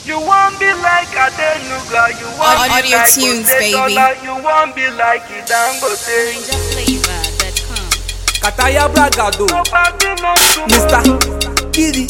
You want be like Adenuga, you want Audio be like tunes, Jose baby. Dollar, you want be like Idangote. NinjaFlavor.com. Kataya Bragado, Nobody knows Mr. tomorrow. Giddy.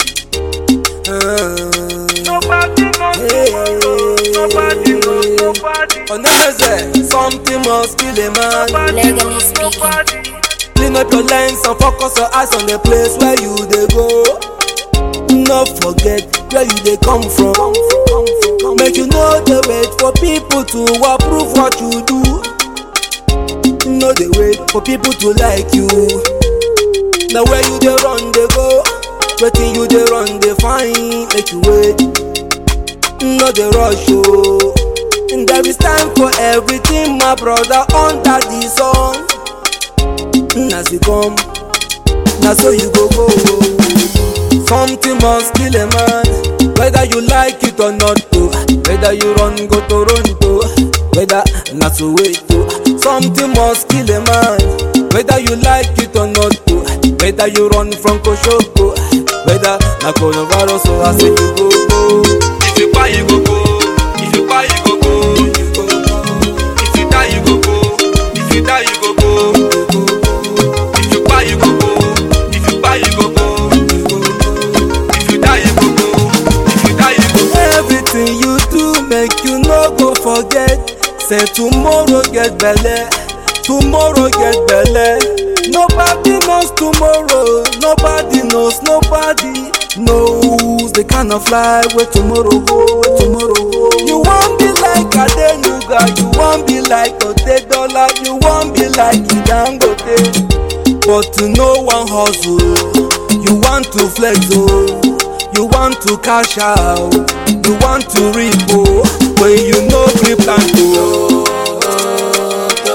Nobody knows tomorrow. Nobody knows nobody. Onemeze, something must kill a man. Nobody Legally knows speaking. nobody. Clean up your lens and focus your eyes on the place where you dey go. No forget where you dey come from. Make you no dey wait for people to approve what you do. No dey wait for people to like you. Na where you dey run dey go. Wetin you dey run dey find. Make you wait. No dey rush o. There is time for everything my brother under the sun. as you come na so you go go something must kill a man whether you like it or not o whether you run go toronto whether na soweto something must kill a man whether you like it or not o whether you run from koshoko whether na coronavirus or as you go go. if you kpai you go go if you kpai you go go you go go if you die you go go if you die you go go. If you buy, you go go. If you buy, you go go. If you die, you go go. If you die, you go go. Everything you do, make you no go forget. Say tomorrow get belle. Tomorrow get belle. Nobody knows tomorrow. Nobody knows. Nobody knows the kind of life where tomorrow go. Where tomorrow go. You want be like Adenuga. You want be like Otedola. You want be like Idangote. But to no one hustle, you want to flex oh, you want to cash out, you want to reap oh, when you no grip plan to.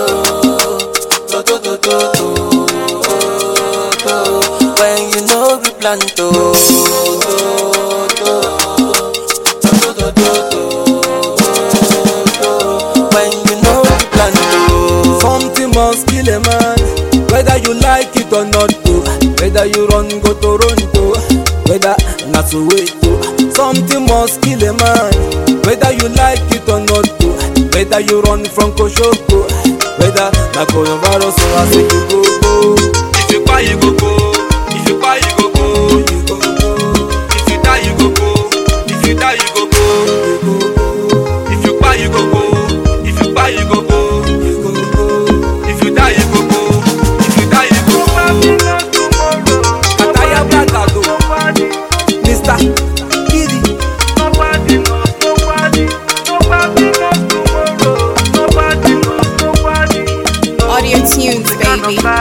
When you know we plan to When you know we plan to Something must kill a man, whether you like it or not oh, whether you run go Toronto, whether na Soweto. Something must kill a man, whether you like it or not oh, whether you run from Koshoko, whether na coronavirus or as you go go. If you buy, you go go. If you buy, you go go. You go go. If you die, you go go. If you die, you go go. You go go. If you buy, you go go. If you buy, you go go. You go go. If you die, you go go. If you die, you go Nobody go. knows tomorrow. Kataya Bragado, Nobody. Mr. Giddy. Nobody knows nobody. Nobody knows tomorrow. Nobody knows nobody. Audio tunes, The kind of baby. life